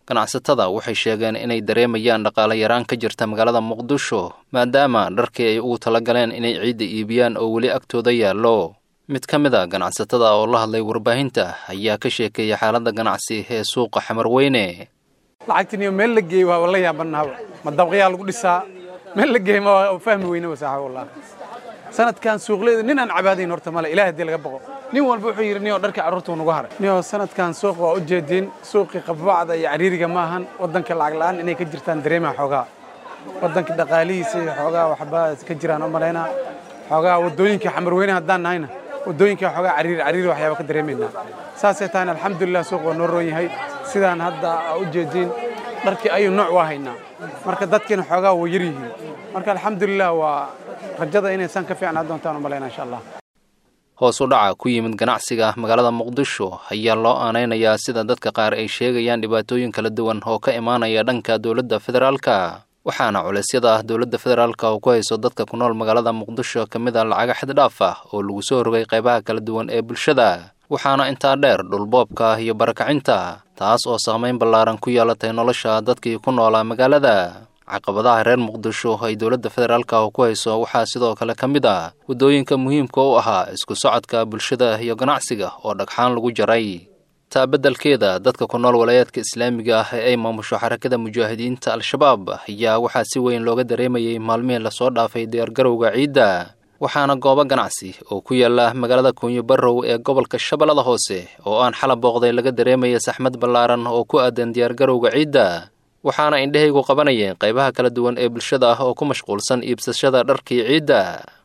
ganacsatada waxay sheegeen inay dareemayaan dhaqaale yaraan ka jirta magaalada muqdisho maadaama dharkii ay ugu talagaleen inay ciidda iibiyaan oo weli agtooda yaallo mid ka mid a ganacsatada oo la hadlay warbaahinta ayaa ka sheekeeyay xaaladda ganacsi ee suuqa xamarweyne lacagtiniyo meel la geeyey waa la yaabannahaba ma dabqayaa lagu dhisaa meel la geeyey ma fahmi weyne wasaaxa wallah sanadkan suuqleeda nin aan cabaadayn horta male ilaah haddii laga boqo nin walba wuxuu yidhi niyoo dharka carruurta nagu haray niyoo sanadkan suuq waa u jeediin suuqii qabacda iyo cariiriga ma ahan waddanka lacag la'aan inay ka jirtaan dareemaha xoogaa waddanka dhaqaalihiisa iyo xoogaa waxbaa ka jiraan u malaynaa xoogaa waddooyinka xamarweyne haddaan nahayna waddooyinka xoogaa cariiri cariiri waxyaaba ka dareemaynaa saasay tahayna alxamdulilah suuq waa noo roon yahay sidaan hadda u jeediin dharkii ayuu nooc waa haynaa marka dadkiina xoogaa waa yar yihiin marka alxamdulilah waa rajada inaysan ka fiicnaa doontaan u malaynaa insha allah hoos u dhaca ku yimid ganacsiga magaalada muqdisho ayaa loo aanaynayaa sida dadka qaar ay sheegayaan dhibaatooyin kala duwan oo ka imaanaya dhanka dowladda federaalka waxaana culaysyada ah dowladda federaalka oo ku hayso dadka ku nool magaalada muqdisho ka mid a lacaga xaddhaaf ah oo lagu soo rogay qaybaha kala duwan ee bulshada waxaana intaa dheer dhulboobka iyo barakacinta taas oo saamayn ballaaran ku yeelatay nolosha dadkii ku noolaa magaalada caqabadaha reer muqdisho ay dowladda federaalka oo ku hayso waxaa sidoo kale ka mid ah waddooyinka muhiimka u ahaa isku socodka bulshada iyo ganacsiga oo dhagxaan lagu jaray taa beddelkeeda dadka ku nool walayaadka islaamiga ah ee ay maamusho xarakada mujaahidiinta al-shabaab ayaa waxaa si weyn looga dareemayay maalmihii lasoo dhaafay diyaargarowga ciidda waxaana goobo ganacsi oo ku yaala magaalada kuunyo barrow ee gobolka shabeellada hoose oo aan xalab booqday laga dareemaya saxmad ballaaran oo ku aadan diyaargarowga ciidda waxaana indhahaygu qabanayeen qaybaha kala duwan ee bulshada ah oo ku mashquulsan iibsashada dharkii ciidda